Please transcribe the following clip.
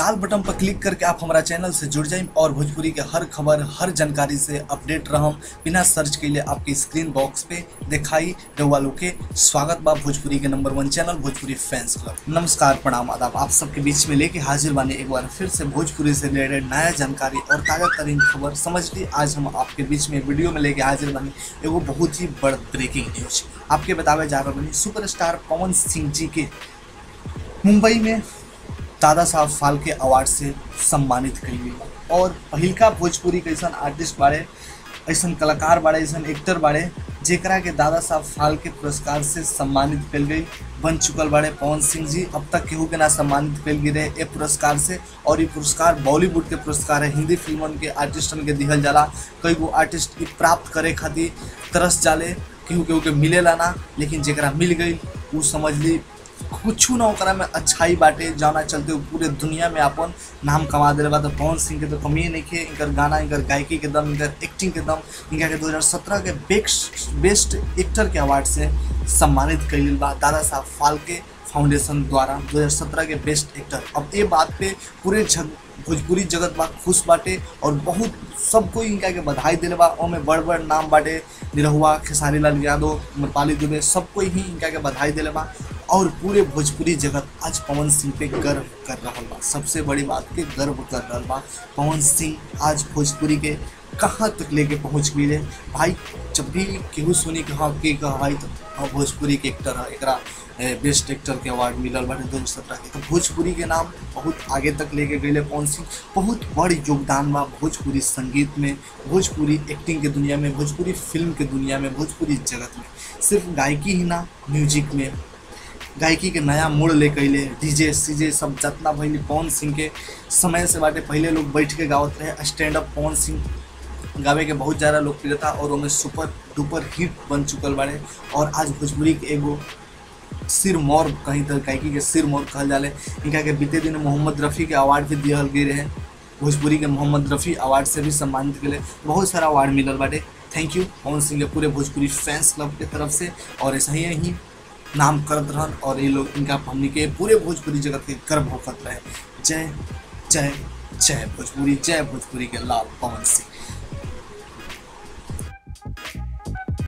लाल button पर click करके आप हमारा चैनल से जुड़ जाइए और भोजपुरी के हर खबर हर जानकारी से अपडेट रहम बिना सर्च के लिए आपके स्क्रीन बॉक्स पे दिखाई रउआ लोग के स्वागत बा भोजपुरी के number one channel Bhojpuri fans club नमस्कार प्रणाम आदाब आप सबके बीच में लेके हाजिर बानी एक बार फिर से भोजपुरी से रिलेटेड नया जानकारी और ताज़ा तरीन खबर समझ ली आज हम आपके बीच में वीडियो में लेके हाजिर बानी एगो बहुत ही बड़ ब्रेकिंग न्यूज आपके बतावे जा रहा बानी सुपरस्टार पवन सिंह जी के मुंबई में दादा साहब फाल्के अवार्ड से सम्मानित कई गई और पहिलका भोजपुरी के ऐसा आर्टिस्ट बाड़े ऐसा कलाकार बाड़े ऐसा एक्टर बाड़े जेकरा के दादा साहब फाल्के पुरस्कार से सम्मानित कल गई बन चुकल बाड़े पवन सिंह जी अब तक केहू के ना सम्मानित कल गई रहे ए पुरस्कार से और ये पुरस्कार बॉलीवुड के पुरस्कार है हिंदी फिल्मन के आर्टिस्टन के दिहल जाला कई गो आर्टिस्ट ई प्राप्त करे खातिर तरस जाले केहू केहू के मिलेला ना लेकिन जेकरा मिल गई उ समझ ली कुछ ना ओकरा में अच्छाई बाटे जाना चलते हुए पूरे दुनिया में अपन नाम कमा दिले बा तो पवन सिंह के तो कमी नहीं खे इनकर गाना इनकर गायकी के दम इनकर एक्टिंग के दम इनका के 2017 के बेस्ट बेस्ट एक्टर के अवार्ड से सम्मानित कइल बा दादा साहब फाल्के फाउंडेशन द्वारा 2017 के बेस्ट एक्टर अब ये बात पे पूरे जग भोजपुरी जगत बा खुश बाटे और बहुत सब कोई इनका के बधाई दिले बा ओमे बड़ बड़ नाम बाटे निरहुआ खेसारी लाल यादव मरपाली दुबे सब कोई ही इनका के बधाई दिले बा और पूरे भोजपुरी जगत आज पवन सिंह पे गर्व कर रहा बा सबसे बड़ी बात के गर्व कर रहा बा पवन सिंह आज भोजपुरी के कहाँ तक लेके पहुँच गई है भाई जब भी केहू सुनी कि हाँ के कहा भाई तो हाँ भोजपुरी के एक्टर है एकरा बेस्ट एक्टर के अवार्ड मिलल बाटे दो हजार सत्रह के तो भोजपुरी के नाम बहुत आगे तक लेके गए पवन सिंह बहुत बड़ योगदान बा भोजपुरी संगीत में भोजपुरी एक्टिंग के दुनिया में भोजपुरी फिल्म के दुनिया में भोजपुरी जगत में सिर्फ गायकी ही ना म्यूजिक में गायकी के नया मोड़ ले कैले डीजे सीजे सब जितना भइल पवन सिंह के समय से बाटे पहले लोग बैठ के गावत रहे स्टैंड अप पवन सिंह गावे के बहुत ज़्यादा लोकप्रियता और उनमें सुपर डुपर हिट बन चुकल बाड़े और आज भोजपुरी के एगो सिर मोर कहीं तक गायकी के सिर मोर कहल जाले इनका के बीते दिन मोहम्मद रफ़ी के अवार्ड भी दिहल गई रहे भोजपुरी के मोहम्मद रफ़ी अवार्ड से भी सम्मानित के बहुत सारा अवार्ड मिलल बाटे थैंक यू पवन सिंह के पूरे भोजपुरी फैंस क्लब के तरफ से और ऐसा ही ही नाम करत रहन और ये लोग इनका हमनी के पूरे भोजपुरी जगत के गर्व होकर रहे जय जय जय भोजपुरी जय भोजपुरी के लाल पवन सिंह